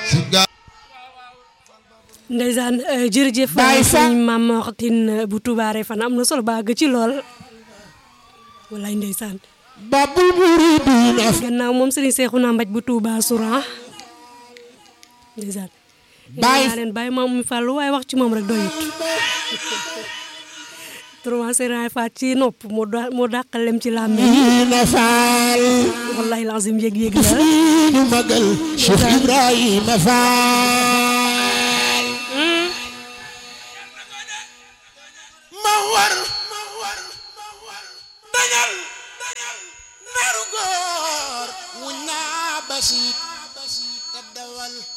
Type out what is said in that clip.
ndeysaan jërëjëf sëñ Maam Moxtin bu Touba Refane am na solo baa ci lool wallaay ndeysaan babul muridina gannaaw moom sëriñ Seexuna Mbaj bu Touba Souran ndeysaan Baay- naa leen bàyyi maam mi fàllu waaye wax ci moom rek doyut trois sëriñ faat ci nopp moo da moo dàqal lem ci làmmiñ ina faal wallaay lazim yëg-yëg la ñu magal Cheikh Ibrahima Faal ma war dañal naru góor wuñ naa basit te dawal